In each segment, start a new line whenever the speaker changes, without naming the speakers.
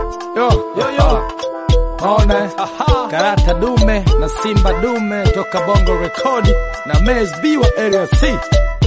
Yo, yo, yo. Maona karata dume na simba dume toka Bongo Rekodi na Mez B wa Area C.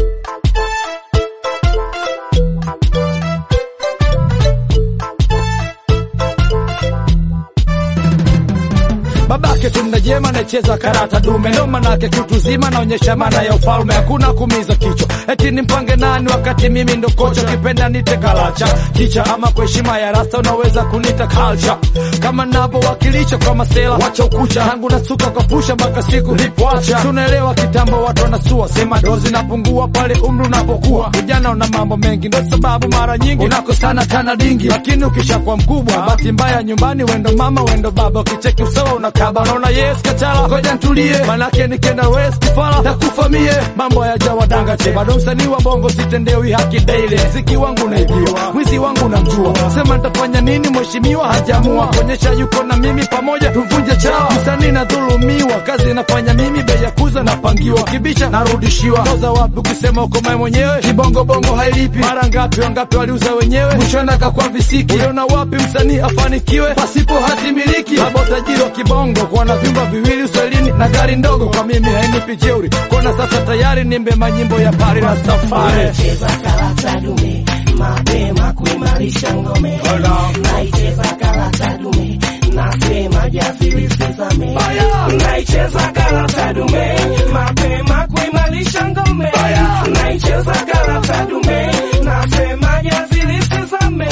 babake tunajema nacheza karata dume, ndo manake kitu zima naonyesha maana ya ufalme, hakuna kumiza kichwa eti ni mpange nani wakati mimi ndo kocha, kipenda nite kalacha kicha ama kwa heshima ya rasta unaweza kunita culture, kama navyowakilisha kwa masela, wacha ukucha tangu nasuka kwa pusha mpaka siku nipoacha, tunaelewa kitambo watu wanasua, sema dozi napungua pale umri unapokuwa, vijana una mambo mengi, ndo sababu mara nyingi unakosana tana dingi, lakini ukishakuwa mkubwa, bahati mbaya nyumbani, wendo mama wendo baba, ukicheki usawa unakaba, naona yes kachala, ngoja ntulie, manake nikienda west kifala takufa mie, mambo yajawa danga che, bado msanii wa bongo sitendewi haki daily, mziki wangu naibiwa, mwizi wangu namjua, sema nitafanya nini, mheshimiwa hajamua kuonyesha yuko na mimi, pamoja tumvunje chawa, msanii nadhulumiwa, kazi nafanya mimi, bei ya kuza napangiwa, kibisha narudishiwa, toza wapi ukisema uko mae mwenyewe, kibongo bongo hailipi, mara ngapi wangapi waliuza wenyewe, mwishoni akakwa visiki, uliona wapi msanii afanikiwe pasipo hati miliki, babo tajiri wa kibongo kuona vyumba viwili uswahilini na gari ndogo, kwa mimi hainipi jeuri, kuona sasa tayari nimbe manyimbo ya pari na safari
Cheza karata dume mapema kuimarisha ngome, naicheza karata dume nasema jasiri sizame, naicheza karata dume mapema kuimarisha ngome, naicheza karata dume nasema jasiri sizame.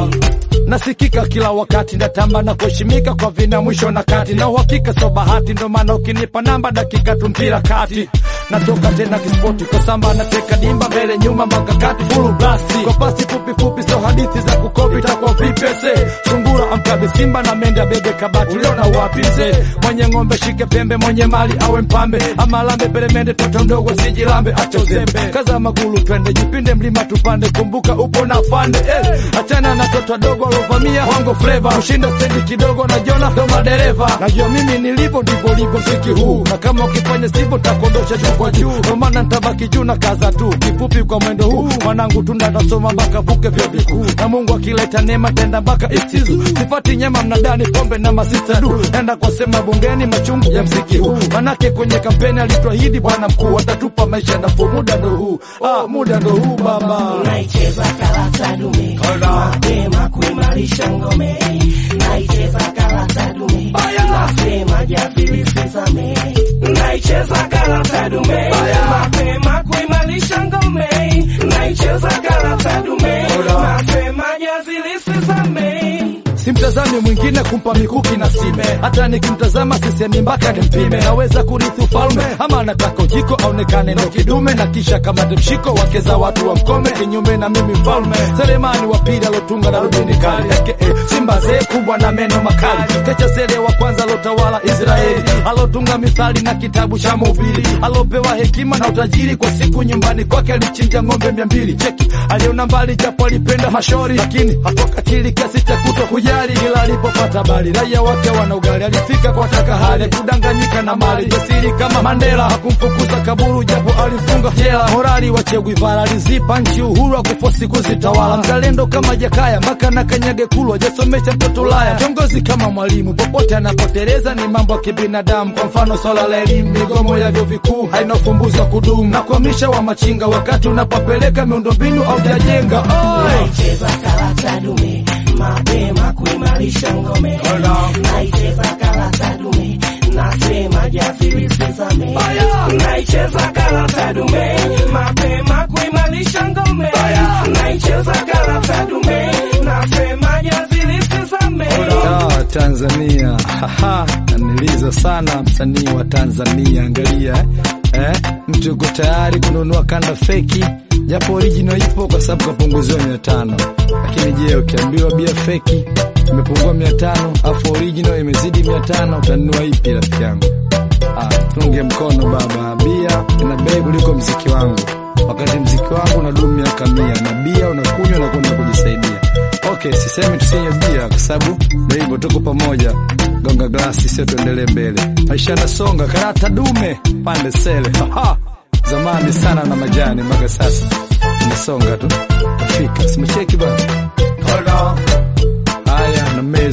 nasikika kila wakati, ndatamba na kuheshimika kwa vina mwisho na kati, na uhakika so bahati, ndo maana ukinipa namba dakika tu mpira kati natoka tena kispoti kwa samba nateka dimba mbele nyuma mpaka kati full blast kwa pasi fupi fupi, so hadithi za kukopi takwa vipese sungura amkabe simba na mende abebe kabati, uliona wapi mzee mwenye ng'ombe shike pembe, mwenye mali awe mpambe ama lambe pelemende, toto mdogo sijilambe, acha uzembe, kaza magulu twende jipinde mlima tupande, kumbuka upo na fande eh, achana na toto dogo alovamia wango flavor kushinda stendi kidogo na jona ndo madereva, najua mimi nilivyo ndivyo livyo mziki huu, na kama ukifanya sivyo takondosha juu kwa juu, ndo maana nitabaki juu na kaza tu kifupi kwa mwendo huu, mwanangu tunda tasoma mpaka vuke vyo vikuu, na Mungu akileta neema tenda mpaka istizu, sifati nyama mnadani pombe na masista du, nenda kwa sema bungeni machungu ya mziki huu, manake kwenye kampeni alituahidi bwana mkuu atatupa maisha nafuu, muda ndo huu, ah, muda ndo huu baba.
naicheza karata dume mapema kuimarisha ngome, naicheza karata dume nasema jasiri sizame, naicheza karata dume mapema kuimarisha ngome, naicheza karata dume nasema jasiri sizame.
simtazami mwingine kumpa mikuki na sime, hata nikimtazama sisemi mpaka nimpime. Naweza kurithi ufalme ama nataka ujiko aonekane ndo kidume, na kisha kama mshiko wake za watu wa mkome, kinyume na mimi mfalme Selemani wa pili alotunga na rubini kali aka simba zee kubwa na meno makali, kecha sele wa kwanza alotawala Israeli, alotunga mithali na kitabu cha Mhubiri, alopewa hekima na utajiri, kwa siku nyumbani kwake alichinja ng'ombe mia mbili. Cheki aliona mbali japo alipenda mashori, lakini hakukatili kiasi cha kuto kujali, ila alipopata habari raia wake wana ugali, alifika kwa taka hali kudanganyika na mali, jasiri kama Mandela hakumfukuza kaburu, japo alifunga jela. Morali wa Che Guevara alizipa nchi uhuru wa kufosi kuzitawala, mzalendo kama Jakaya mpaka na kanyage kulwa, jasomesha mtoto Ulaya, kiongozi kama Mwalimu popote anapoteleza ni mambo ya kibinadamu. Kwa mfano swala la elimu, migomo ya vyuo vikuu haina ufumbuzi wa kudumu, na kuhamisha wa machinga wakati unapopeleka miundombinu au jajenga Oi!
naicheza karata dume mapema kuimarisha ngome, naicheza karata dume nasema jasiri sizame, naicheza karata dume mapema kuimarisha ngome, naicheza karata dume nasema jasiri sizame.
Ah, Tanzania Haha, naniliza sana msanii wa Tanzania. Angalia eh? Eh? mtu yuko tayari kununua kanda feki, japo original ipo kwa sababu kapunguziwa mia tano. Lakini je, ukiambiwa bia feki imepungua mia tano afu original imezidi mia tano utanunua ipi rafiki yangu? Ah, tunge mkono baba, bia ina bei kuliko mziki wangu, wakati mziki wangu unadumu miaka mia na bia unakunywa na kwenda kujisaidia. Okay, sisemi tusinywe bia kwa sababu ndio hivyo, tuko pamoja. Gonga glasi, sio tuendelee mbele. Maisha yanasonga, karata dume pande sele. Haha, zamani sana na majani, mpaka sasa inasonga tu, tafika. Simecheki bana. Haya, na mezi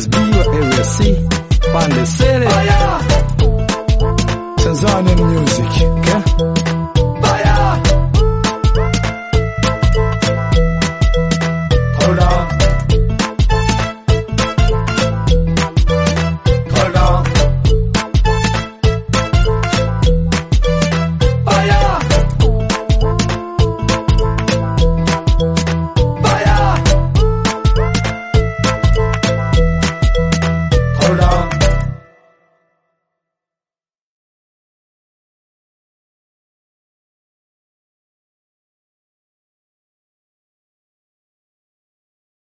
pande se